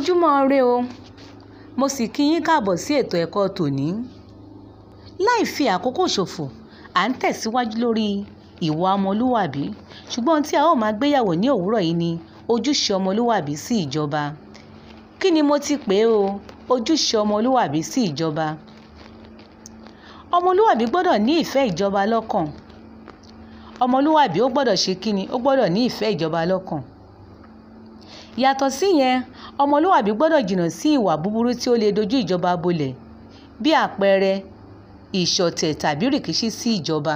ojúmọ́ ire o mo sì kí yín káàbọ̀ sí ètò ẹ̀kọ́ tòní láì fi àkókò ṣòfò à ń tẹ̀síwájú lórí ìwà ọmọlúwàbí ṣùgbọ́n ohun tí a ó máa gbéyàwó ní òwúrọ̀ yìí ni ojúṣe ọmọlúwàbí sí ìjọba kí ni mo ti pè é o ojúṣe ọmọlúwàbí sí ìjọba ọmọlúwàbí gbọ́dọ̀ ní ìfẹ́ ìjọba lọ́kàn ọmọlúwàbí ó gbọ́dọ̀ ṣe kí ni ó gbọ́dọ̀ ní ìfẹ́ ìjọba lọ́kàn yàtọ̀ síyẹn ọmọlúwàbí gbọ́dọ̀ jìnnà sí ìwà búburú tí ó lè dojú ìjọba bolẹ̀ bí àpẹẹrẹ ìṣọ̀tẹ̀ tàbí rìkíṣí sí ìjọba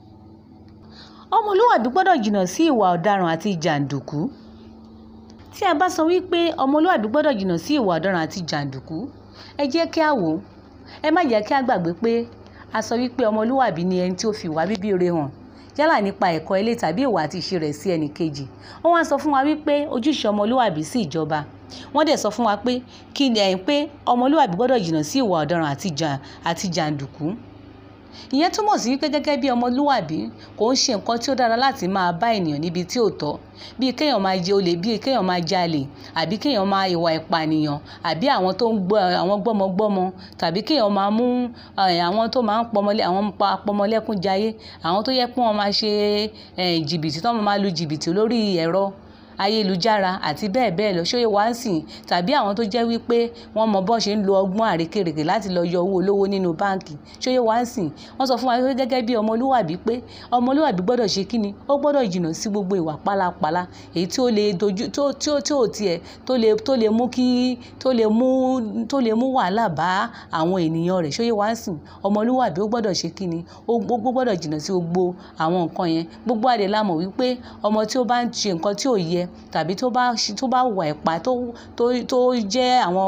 ọmọlúwàbí gbọ́dọ̀ jìnnà sí ìwà ọ̀daràn àti jàǹdùkú tí a bá sọ wípé ọmọlúwàbí gbọ́dọ̀ jìnnà sí ìwà ọ̀daràn àti jàǹdùkú ẹ jẹ́ kí a wò ó ẹ má jẹ́ kí a gbàgbé pé a sọ wípé ọmọlúwàbí ni ẹni tí ó fi ìwà bíbí rere hàn yálà nípa ẹ̀kọ́ ilé tàbí ìwà àti ìṣe rẹ̀ sí ẹnì kejì wọ́n wá sọ fún wa wípé ojúṣe ọmọlúwàbí sí ìjọba wọ́n dẹ̀ sọ fún wa pé kí ni ẹ̀yìn pé ọmọlúwàbí gbọ́dọ̀ jìnnà sí ìwà ọ̀daràn àti jàǹdùkú ìyẹn túmọ̀ sí wípé gẹ́gẹ́ bí ọmọlúwàbí kò ń ṣe nǹkan tí ó dára láti máa bá ènìyàn níbi tí ò tọ́ bíi kéèyàn máa jẹ olè bíi kéèyàn máa jalè àbí kéèyàn máa ìwà ìpànìyàn àbí àwọn tó ń gbọ́ àwọn gbọ́mọgbọ́mọ tàbí kéèyàn máa mú àwọn tó máa ń pọmọlé àwọn pọmọlẹ́kúnjayé àwọn tó yẹ pé wọ́n máa ṣe jìbìtì tó máa lu jìbìtì lórí ẹ̀rọ ayélujára àti bẹ́ẹ̀ bẹ́ẹ̀ lọ ṣóyè wá ń sìn tàbí àwọn tó jẹ́ wípé wọ́n mọ bọ́n ṣe ń lo ọgbọ́n àrékèrèkè láti lọ yọ owó olówó nínú báǹkì ṣóyè wá ń sìn wọ́n sọ fún wa pé gẹ́gẹ́ bí ọmọlúwàbí pé ọmọlúwàbí gbọ́dọ̀ ṣe kí ni ó gbọ́dọ̀ jìnnà sí gbogbo ìwà pálapàla èyí tí ó lè dojú tó tí ó tí ò tiẹ̀ tó lè tó lè mú kí tó lè mú tó lè mú wàhálà bá àwọn ènìyàn rẹ̀ ṣóyè wá ń sìn ọmọlúwàbí ó gbọ́dọ̀ ṣe kí ni ó gbọ́dọ̀ jìnnà sí gbogbo àwọn nǹkan yẹn gbogbo àdè la mọ̀ wípé ọmọ tí ó bá ń ṣe nǹkan tí ò yẹ tàbí tó bá tó bá wà ẹ̀pà tó tó tó jẹ́ àwọn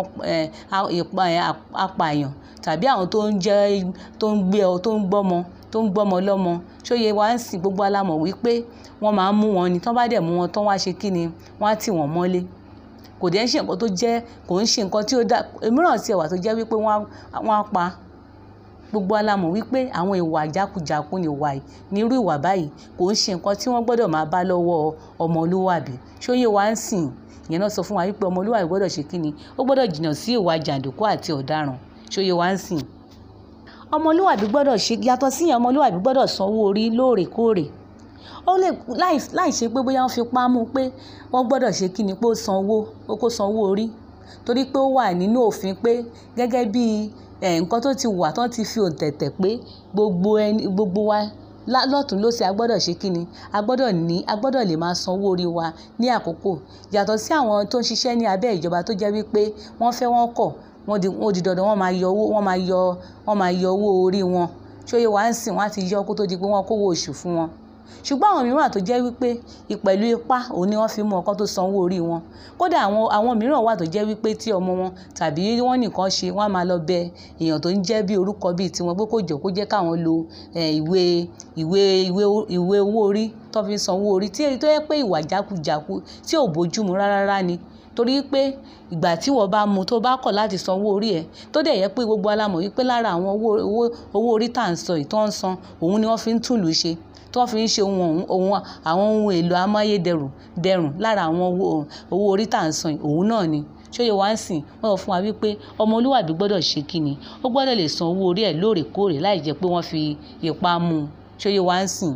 apààyàn tàbí àwọn tó ń jẹ́ tó ń gbé ọ tó ń gbọ́mọ tó ń gbọ́mọ lọ́mọ ṣóye wá ń sìn gbogbo alámọ̀ wípé wọ́n máa ń mú wọn ni tán bá dẹ̀ mú wọn tán wá ṣe kí ni wọ́n á tì wọ́n mọ́lé kò dẹ̀ ń ṣe nǹkan tó jẹ́ kò ń ṣe nǹkan tí ó dá mìíràn sí ẹ̀wà tó jẹ́ wípé wọ́n á pa gbogbo alamọ̀ wípé àwọn ìwà jákujàku ni ìwà nírú ìwà báyìí kò ń ṣe nǹkan tí wọ́n gbọ́dọ̀ máa bá lọ́wọ́ ọmọlúwàbí ṣóyè wá ń sìn ìyẹn náà sọ fún wa wípé ọmọlúwàbí gbọ́dọ̀ ṣe kíni ó gbọ́dọ̀ jìnnà sí ìwà jàǹdùkú àti ọ̀daràn ṣóyè wá ń sìn ọmọlúwàbí gbọ́dọ̀ ṣe yàtọ̀ síyẹn ọmọlúwàbí gbọ́dọ̀ sanwó orí lóòrèkóòrè ó lè láì ṣe pé bóyá wọ́n fi pámú pé wọ́n gbọ́dọ̀ ṣe kíni pé ó sanwó ó kó sanwó orí torí pé ó wà nínú òfin pé gẹ́gẹ́ bíi nǹkan tó ti wà tán ti fi òǹtẹ̀tẹ̀ pé gbogbo ẹni gbogbo wa lọ́tún lọ́sẹ̀ a gbọ́dọ̀ ṣe kíni a gbọ́dọ̀ ní a gbọ́dọ̀ lè máa sanwó orí wa ní àkókò yàtọ̀ sí àwọn tó ń ṣiṣẹ́ ní abẹ́ ìjọba tó jẹ́ wípé wọ́n fẹ́ wọ́n kọ̀ wọ́n di wọ́n di dandan wọ́n máa yọ owó wọ́n máa yọ wọ́n máa yọ owó orí wọn ṣóyè wá ń sìn wọ́n á ti yọ kó tó di pé wọ́n kówó oṣù fún wọn ṣùgbọ́n àwọn mìíràn tó jẹ́ wípé ìpẹ̀lú ipá òun ni wọ́n fi mú ọkọ tó sanwó orí wọn kódà àwọn àwọn mìíràn wà tó jẹ́ wípé tí ọmọ wọn tàbí wọ́n nìkan ṣe wọ́n á máa lọ bẹ èèyàn tó ń jẹ́ bí orúkọ bíi tiwọn pé kó jọ kó jẹ́ káwọn lo ìwé ìwé ìwé ìwé owó orí tó fi sanwó orí tí tó yẹ pé ìwà jákujàku tí ò bójúmu rárá ni torí pé ìgbà tí wọ́n bá mu tó bá kọ̀ láti sanwó orí ẹ̀ tó dẹ̀ yẹ pé gbogbo alámọ̀ wípé lára àwọn owó owó orí tá à ń sọ ìtọ́ ń san òun ni wọ́n fi ń túlù ṣe tí wọ́n fi ń ṣe ohun ohun àwọn ohun èlò amáyédẹrùn dẹrùn lára àwọn owó orí tá à ń san òun náà ni ṣóyè wá ń sìn wọ́n sọ fún wa wípé ọmọlúwàbí gbọ́dọ̀ ṣe kíni ó gbọ́dọ̀ lè san owó orí ẹ̀ lóòrèkóòrè láì jẹ́ pé wọ́n fi ipá mú un ṣóyè wá ń sìn.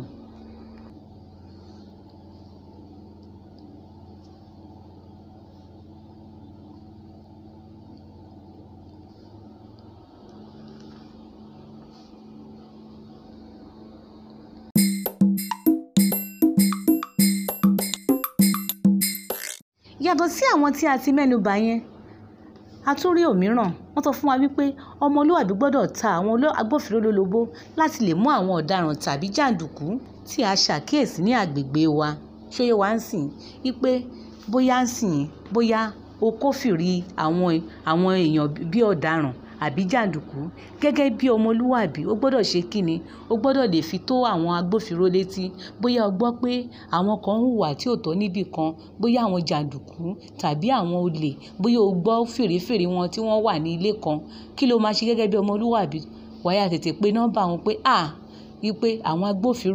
yàtọ̀ sí àwọn tí a ti mẹ́nu bà yẹn a tún rí òmíràn wọ́n sọ fún wa wípé ọmọlúwàbí gbọ́dọ̀ ta àwọn agbófinró lólobó láti lè mú àwọn ọ̀daràn tàbí jàǹdùkú tí a ṣàkíyèsí ní àgbègbè wa ṣóyè wá ń sìn wípé bóyá ń sìn bóyá o kófìrí àwọn àwọn èèyàn bí ọ̀daràn àbí jàǹdùkú gẹ́gẹ́ bí ọmọlúwàbí ó gbọ́dọ̀ ṣe kíni ó gbọ́dọ̀ lè fi tó àwọn agbófinró létí bóyá o gbọ́ pé àwọn kan ń hùwà tí ò tọ́ níbì kan bóyá àwọn jàǹdùkú tàbí àwọn olè bóyá o gbọ́ fèrèfèrè wọn tí wọ́n wà ní ilé kan kí ló máa ṣe gẹ́gẹ́ bí ọmọlúwàbí wàá yá tètè pe nọ́mbà wọn pé à wípé àwọn agbófinró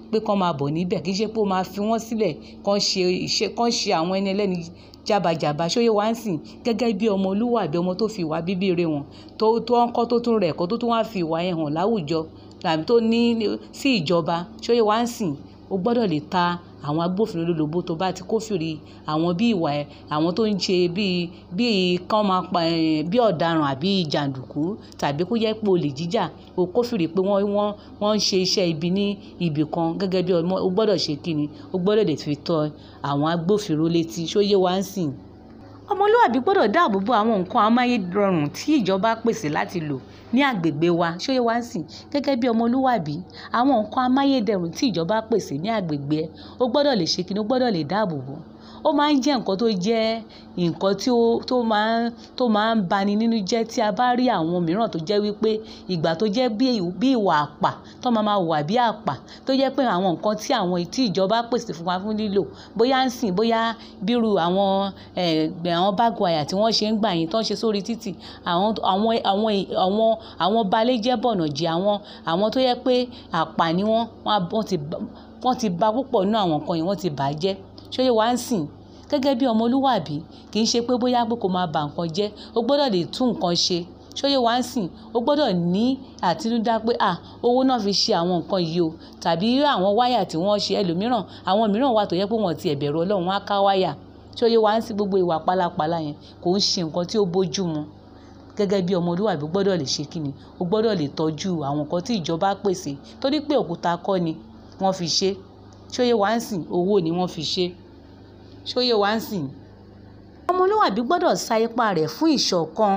pé kán máa bọ̀ níbẹ̀ kì í ṣe pé ó máa fi wọ́n sílẹ̀ kán ṣe ìṣe kán ṣe àwọn ẹni ẹlẹ́ni jábàjàbà ṣóyè wá ń sìn gẹ́gẹ́ bí ọmọlúwàbí ọmọ tó fi ìwà bíbí re wọn tó tó ń kọ́ tó tún rẹ̀ kọ́ tó tún wá fi ìwà yẹn hàn láwùjọ tàbí tó ní sí ìjọba ṣóyè wá ń sìn o gbọ́dọ̀ lè ta àwọn agbófinró lólobó tó bá ti kófìrí àwọn bí ìwà ẹ̀ àwọn tó ń ṣe bíi bíi kán máa pa ẹ̀ bí ọ̀daràn àbí jàǹdùkú tàbí kó jẹ́ pé olè jíjà o kófìrí pé wọ́n wọ́n wọ́n ń ṣe iṣẹ́ ibi ní ibì kan gẹ́gẹ́ bí ọmọ o gbọ́dọ̀ ṣe kíni o gbọ́dọ̀ lè fi tọ́ àwọn agbófinró létí ṣóyè wá ń sìn ọmọlúwàbí gbọ́dọ̀ dáàbò bo àwọn nǹkan amáyédẹrùn tí ìjọba pèsè láti lò ní àgbègbè wa ṣóyè wá ń sìn gẹ́gẹ́ bí ọmọlúwàbí àwọn nǹkan amáyédẹrùn tí ìjọba pèsè ní àgbègbè ẹ o gbọ́dọ̀ lè ṣe kíni o gbọ́dọ̀ lè dáàbò bò ó máa ń jẹ́ nǹkan tó jẹ́ nǹkan tí ó tó máa ń tó máa ń bani nínú jẹ́ tí a bá rí àwọn mìíràn tó jẹ́ wípé ìgbà tó jẹ́ bí bí ìwà àpà tó máa máa wà bí àpà tó jẹ́ pé àwọn nǹkan tí àwọn tí ìjọba pèsè fún wa fún lílò bóyá ń sìn bóyá bírú àwọn ẹ̀ẹ́dẹ̀ àwọn báàgù àyà tí wọ́n ṣe ń gbà yín tó ń ṣe sórí títì àwọn àwọn àwọn àwọn àwọn balẹ̀jẹ́ bọ̀nà jẹ́ àwọn àwọn tó yẹ pé àpà ni wọ́n wọ́n ti wọ́n ti ba púpọ̀ nínú àwọn nǹkan yẹn wọ́n ti bà á jẹ́ ṣóyè wá ń sìn gẹ́gẹ́ bí ọmọlúwàbí kì í ṣe pé bóyá pé kò máa bà nǹkan jẹ́ o gbọ́dọ̀ lè tún nǹkan ṣe ṣóyè wá ń sìn o gbọ́dọ̀ ní àtinúdá pé à owó náà fi ṣe àwọn nǹkan yìí o tàbí àwọn wáyà tí wọ́n ṣe ẹlòmíràn àwọn mìíràn wà tó yẹ pé wọ́n ti ẹ̀bẹ̀rù ọlọ́run wọ́n á ká wáyà ṣóyè wá ń sìn gbogbo ìwà pálapàla yẹn kò ń ṣe nǹkan tí ó bójú mu gẹ́gẹ́ bí ọmọlúwàbí o gbọ́dọ̀ lè ṣe kíni o gbọ́dọ̀ lè tọ́jú àwọn nǹkan tí ìjọba pèsè torí pé òkúta kọ́ ni wọ́n fi ṣe ṣóyè wá ń sìn owó ni wọ́n fi ṣe ṣóyè wá ń sìn. ọmọlúwàbí gbọ́dọ̀ sa ipá rẹ̀ fún ìṣọ̀kan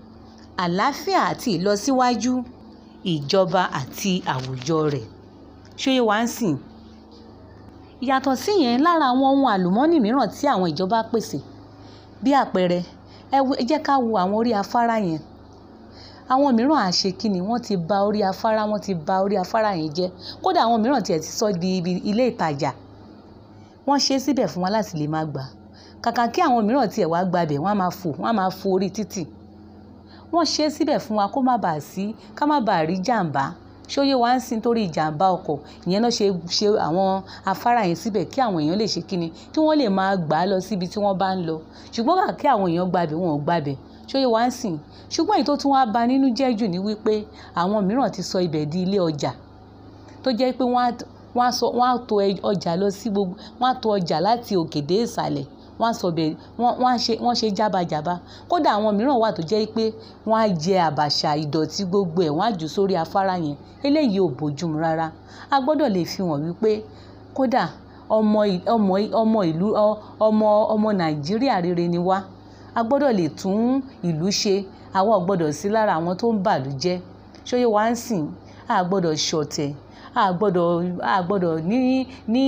àlàáfíà àti ìlọsíwájú ìjọba àti àwùjọ rẹ̀ ṣóyè wá ń sìn. ìyàtọ̀ síyẹn lára àwọn ohun àlùmọ́ọ́nì mìíràn tí àwọn ìjọba pèsè bí àpẹẹrẹ ẹ jẹ́ ká wo àwọn orí afárá yẹn àwọn mìíràn àṣe kíni wọ́n ti ba orí afárá wọ́n ti ba orí afárá yẹn jẹ́ kódà àwọn mìíràn tiẹ̀ ti sọ di ibi ilé ìtajà wọ́n ṣe é síbẹ̀ fún wa láti lè máa gbà kàkà kí àwọn mìíràn tiẹ̀ wá gbabẹ̀ wọ́n á máa fò wọ́n á máa fò orí títì wọ́n ṣe é síbẹ̀ fún wa kó má bàa sí ká má bàa rí jàǹbá ṣóyè wá ń sin torí ìjàǹbá ọkọ̀ ìyẹn náà ṣe ṣe àwọn afárá yẹn síbẹ̀ kí àwọn èèyàn lè ṣe kíni kí wọ́n lè máa gbà á lọ síbi tí wọ́n bá ń lọ ṣùgbọ́n kà kí àwọn èèyàn gbabẹ̀ wọn ò gbabẹ̀ ṣóyè wá ń sìn ṣùgbọ́n èyí tó tún wá ba nínú jẹ́ jù ní wípé àwọn mìíràn ti sọ ibẹ̀ di ilé ọjà tó jẹ́ pé wọ́n á wọ́n á sọ wọ́n á to ọjà lọ sí gbogbo wọ́n á to ọjà láti òkè dé ìsàlẹ̀ wọ́n á sọ bẹ́ẹ̀ wọ́n wọ́n á ṣe wọ́n ṣe jábàjábá kódà àwọn mìíràn wà tó jẹ́ pé wọ́n á jẹ àbàṣà ìdọ̀tí gbogbo ẹ̀ wọ́n á jù sórí afárá yẹn eléyìí ò bójúmu rárá a gbọ́dọ̀ lè fi hàn wípé kódà ọmọ ọmọ ọmọ ìlú ọmọ ọmọ nàìjíríà rere ni wá a gbọ́dọ̀ lè tún ìlú ṣe àwa ò gbọ́dọ̀ sí lára àwọn tó ń bàlú jẹ́ ṣóyè wá ń sìn a gbọ́dọ̀ ṣọ̀tẹ̀ a gbọ́dọ̀ a gbọ́dọ̀ ní ní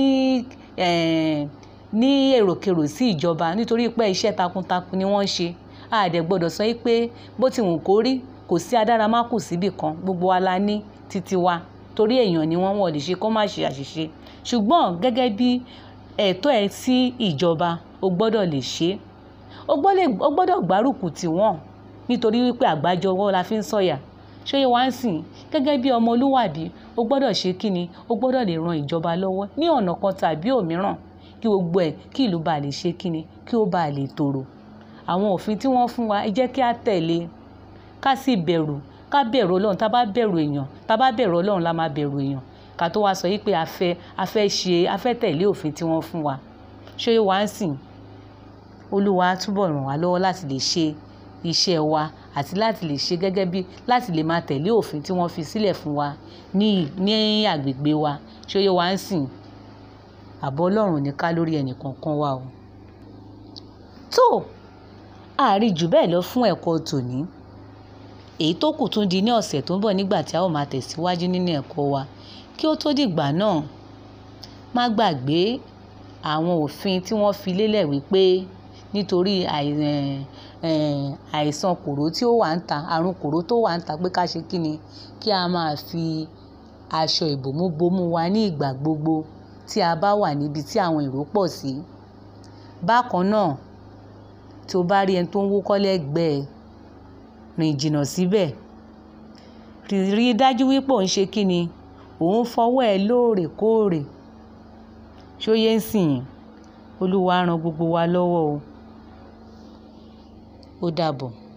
ní èròkèrò sí ìjọba nítorí pé iṣẹ́ takuntakun ni wọ́n ṣe a dẹ̀ gbọ́dọ̀ sọ pé bó ti wù kó rí kò sí adáramákù síbì kan gbogbo wa la ní títí wa torí èèyàn ni wọ́n wọ́n lè ṣe kó má ṣe àṣìṣe ṣùgbọ́n gẹ́gẹ́ bí ẹ̀tọ́ ẹ sí ìjọba o gbọ́dọ̀ lè ṣe o gbọ́dọ̀ gbárùkù tì wọ́n nítorí wípé àgbájọwọ́ la fi ń sọ̀yà ṣóyè wá ń sìn gẹ́gẹ́ bí ọmọlúwàbí o gbọ́dọ̀ ṣe kíni o gbọ́dọ̀ lè ran ìjọba lọ́wọ́ ní ọ̀nà kan tàbí òmíràn kí gbogbo ẹ̀ kí ìlú bá lè ṣe kíni kí ó bá lè tòrò àwọn òfin tí wọ́n fún wa ẹ jẹ́ kí á tẹ̀lé ká sì bẹ̀rù ká bẹ̀rù ọlọ́run tá bá bẹ̀rù èèyàn tá bá bẹ̀rù ọlọ́run la máa bẹ̀rù èèyàn ká tó wá sọ yìí pé a fẹ́ a fẹ́ ṣe a fẹ́ tẹ̀lé òfin tí wọ́n fún wa ṣóyè wá ń sìn olúwa túbọ̀ ràn wá lọ́wọ́ láti lè ṣe iṣẹ́ wa àti láti lè ṣe gẹ́gẹ́ bí láti lè máa tẹ̀lé òfin tí wọ́n fi sílẹ̀ fún wa ní ní àgbègbè wa ṣóyè wá ń sìn àbọ̀ ọlọ́run ní ká lórí ẹnì kọ̀ọ̀kan wa o. tó àárí jù bẹ́ẹ̀ lọ fún ẹ̀kọ́ tòní èyí tó kù tún di ní ọ̀sẹ̀ tó ń bọ̀ nígbà tí a ó máa tẹ̀síwájú nínú ẹ̀kọ́ wa kí ó tó dìgbà náà má gbàgbé àwọn òfin tí wọ́n fi lélẹ̀ wípé nítorí àìsàn kòró tí ó wà ń ta àrùn kòró tó wà ń ta pé ká ṣe kí ni kí a máa fi aṣọ ìbòmú bomú wa ní ìgbà gbogbo tí a bá wà níbi tí àwọn èrò pọ̀ sí. bákan náà tí o bá rí ẹni tó ń wúkọ́ lẹ́gbẹ̀ẹ́ rìn jìnnà síbẹ̀ rí i dájú wípé òun ṣe kí ni òun fọwọ́ ẹ lóòrèkóòrè ṣó yé ń sìn yín olúwa á ran gbogbo wa lọ́wọ́ o ó dàbọ̀.